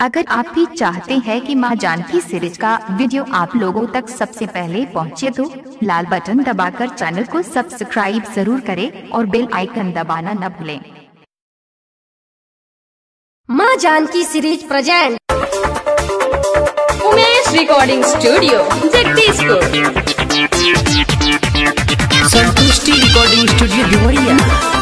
अगर आप भी चाहते हैं कि मां जानकी सीरीज का वीडियो आप लोगों तक सबसे पहले पहुंचे तो लाल बटन दबाकर चैनल को सब्सक्राइब जरूर करें और बेल आइकन दबाना न भूलें माँ Janaki series present Umesh recording studio Jagdishpur Santushti recording studio Deoria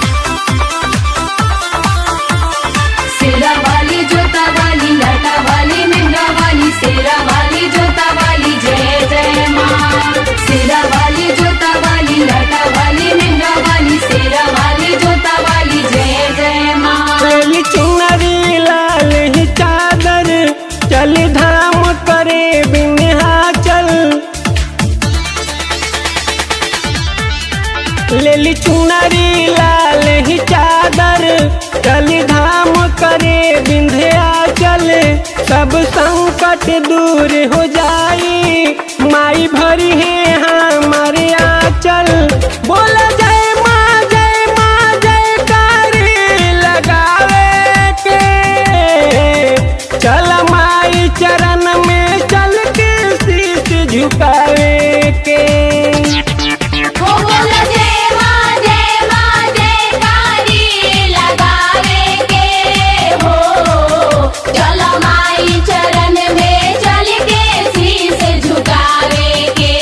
सेरा वाली जोता वाली लाटा वाली मेहरा वाली सेरा वाली जोता वाली जय जय माँ सेरा वाली जोता वाली लाटा वाली मेहरा वाली सेरा वाली जोता वाली जय जय माँ चली चुनरी लाल ही चादर चल धाम करे बिन्हा चल लेली चुनरी लाल ही चादर चल धाम करे बिंध्या चल सब संकट दूर हो जाई माई भरी है हमारे आंचल बोला जय माँ जय माँ जय कारी लगावे के चल माई चरण में चल के शीश झुकावे के हो बोला जय माँ जय माँ जय कारी लगावे के हो चल माई चरण में चल के शीस झुकावे के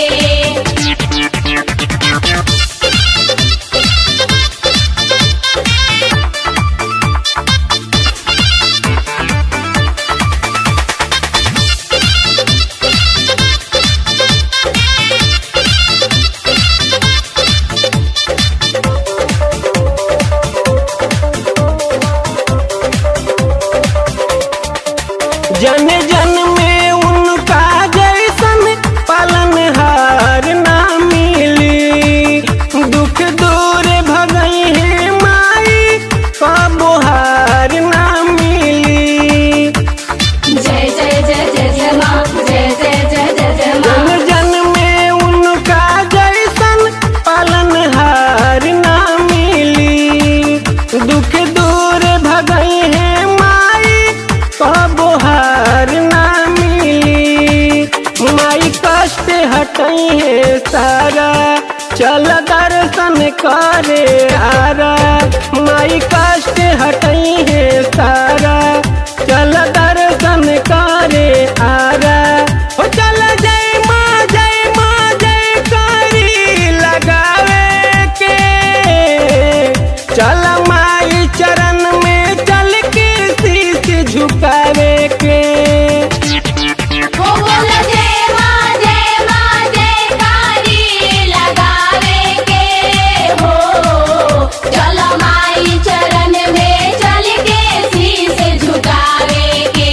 जन जन में उनका जैसन पालनहार ना मिली दुख दूर भगई है माई कबो हार ना मिली जय जय जय जय जय माँ जय जय जय जय जय जन माँ जन में उनका जैसन पालनहार ना मिली दुख दूर भगई है माई कबो हार ना मिली माई कष्ट हटई है सारा चल दर्शन करे आरा माई कष्ट हटई है सारा चल दर्शन करे आरा हो चल जय माँ जय माँ जय करी लगावे के चल माई चरण में चल के शीश झुकावे के हो बोला जय माँ जय माँ जय कारी लगावे के हो चल माई चरण में चल के शीस झुकावे के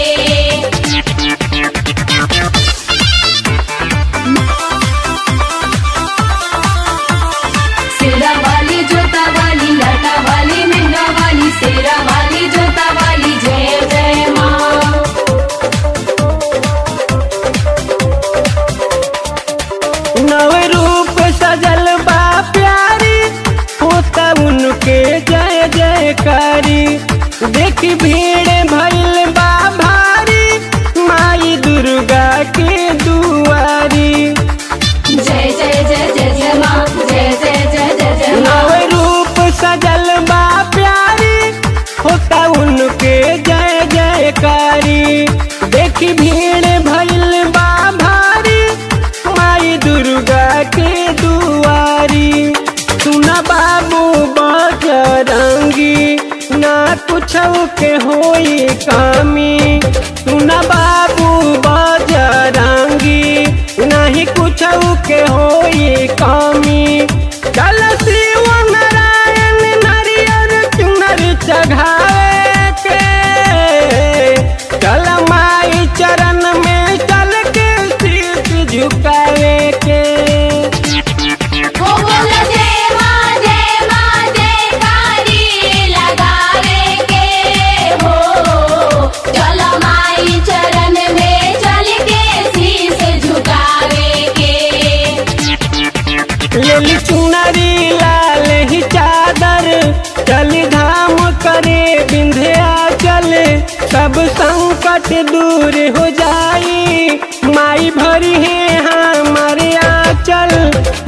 सेरा वाली जोता वाली लाटा वाली मेहरा वाली सेरा वाली जोता वाली जय जय माँ नव रूप सजल बा प्यारी होता उनके जय जयकारी देखी भीड़ भइल बा भारी माई दुर्गा के दुआरी जय जय जय जय जय माँ जय जय जय जय जय नव माँ रूप सजल बा प्यारी होता उनके जय जयकारी देखी भीड़ भइल बा भारी माई दुर्गा के दुआरी सुना बाबू बजरंगी ना कुछ के होई कमी सुना बाबू बजरंगी नहीं कुछ के होई कमी चल शिव नारायण नारियर चुनर चढ़ावे के चल माई चरण में चल के शीश झुकावे के हो बोला जय माँ जय माँ जय कारी लगावे के हो चल माई चरण में चल के शीस झुकावे के लेली चुनरी लाल ही चादर चल धाम करे बिंध्या चल सब संकट संकट दूर हो जाई माई भरी है हमारे आंचल